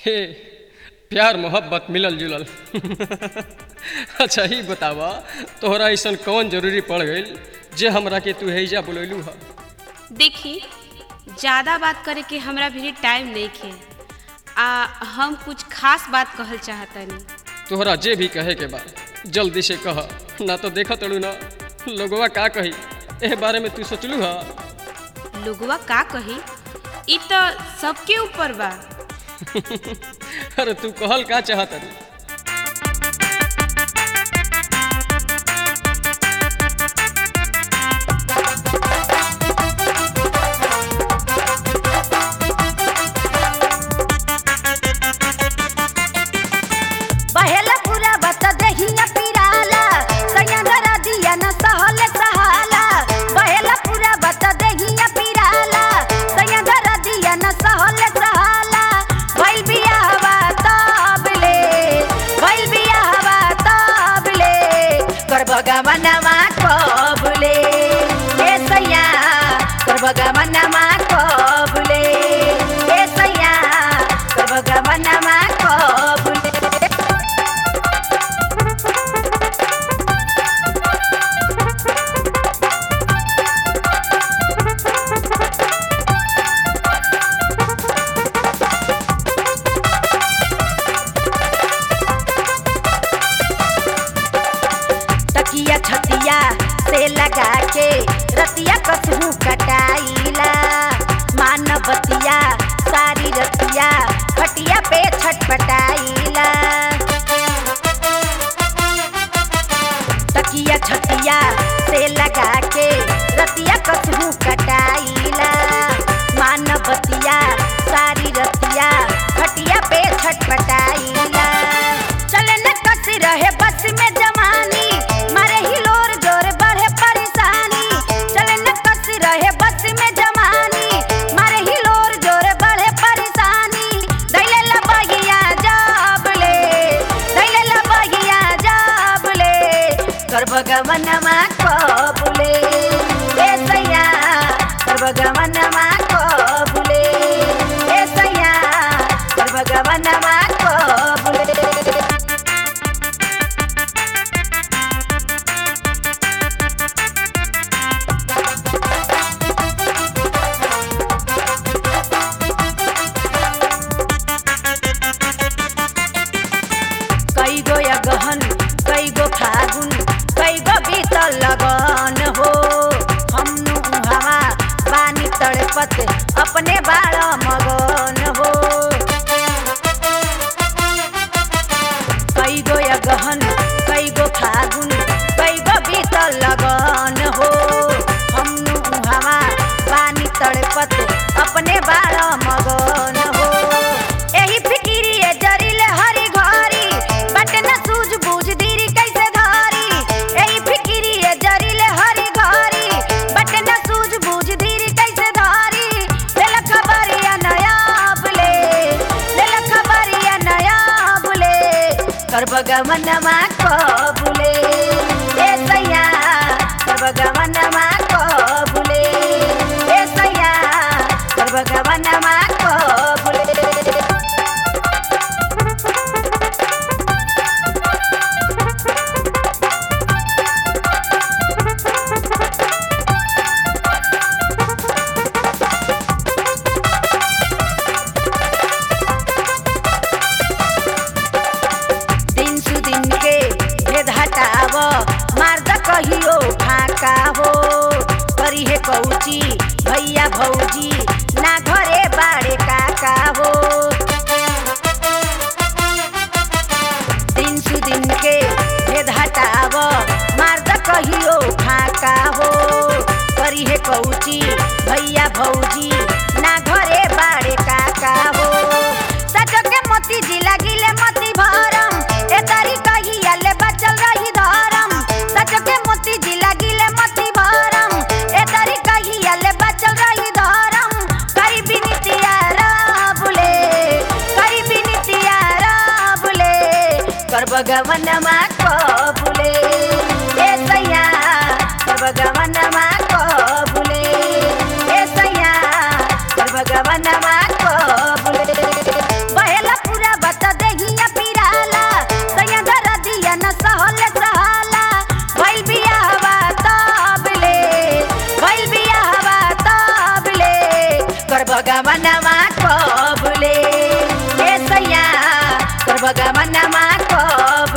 हे प्यार मोहब्बत मिलल जुलल अच्छा ही बतावा तोहरा ऐसन कौन जरूरी पड़ गई जे हमरा के तू हैजा बुलैलू हा देखी ज़्यादा बात करे के हमरा भी टाइम नहीं खे आ हम कुछ खास बात कहल चाहतनी तोहरा जे भी कहे के बा जल्दी से कह ना तो देखा तड़ू ना लोगवा का कही एह बारे में तू सोचलू हा लोगवा का कही इ तो सबके ऊपर बा अरे तू कहल का चाहत रे पहला पूरा बता दहिया पिराला सयंदरा दिया न सहल सहाला पहला पूरा बता दहिया पिराला सयंदरा दिया न सहल सहाला भइल बियाहवा तबले भइल बियाहवा तबले कर भगवानवा कबले ए सैया कर भगवानवा कबले ए सैया कर भगवानवा कबले तकिया छतिया से लगा के रतिया कसहू कटाइला मानवतिया सारी रतिया खटिया पे छटपटाइला तकिया छतिया से लगा के रतिया कसहू कटाइला मानवतिया सारी रतिया खटिया पे छटपटाइला चले न कस रहे बस में जवानी मारे हिलोर जोर बढ़े परेशानी चले न कस रहे बस में जवानी मारे हिलोर जोर बढ़े परेशानी दैले लबगिया जाबले दैले लबगिया जाबले कर भगवनमा कबुले ए सैया कर भगवनमा कबुले ए सैया कर भगवनमा कबुले कई गो या गहन कई गो फागुन कई गो बीतल लगन हो हम हवा पानी तड़पत अपने बाल मगन हो कई गो या गहन कई गो फागुन कई गो बीतल लगन हो हम हवा पानी तड़पत अपने बाल मगन हो एही फिकिरिए जरिले हरी घरी बट न सूझ बूझ दीरी कैसे धारी एही फिकिरिए जरिले हरी घरी बट न सूझ बूझ दीरी कैसे धारी लेल खबरिया नया बुले लेल खबरिया नया बुले कर भगवनमा कबुले ए सैया कर भगवनमा कबुले ए सैया कर भगवनमा कबुले दिन सु दिन के भेद हटाव मार्द कहियो फाका हो करी हे कौची भैया भौजी ना घरे बाड़े काका हो दिन सु दिन के भेद हटाव मार्द कहियो फाका हो करी हे कौची भैया भौजी ना घरे बाड़े काका हो सजो के मोती जिला गिले मोती भरम ए तारी कहिया ले बचल रही धरम सजो के मोती जिला गिले मोती भरम ए तारी कहिया ले बचल रही धरम करी बिनतिया राबुले करी बिनतिया राबुले कर भगवनमा कबुले ए सैया कर भगवनमा कबुले ए सैया कर भगवनमा कबुले बहेला पूरा करबगा मनवा कबले ए सैया करबगा मनवा कबले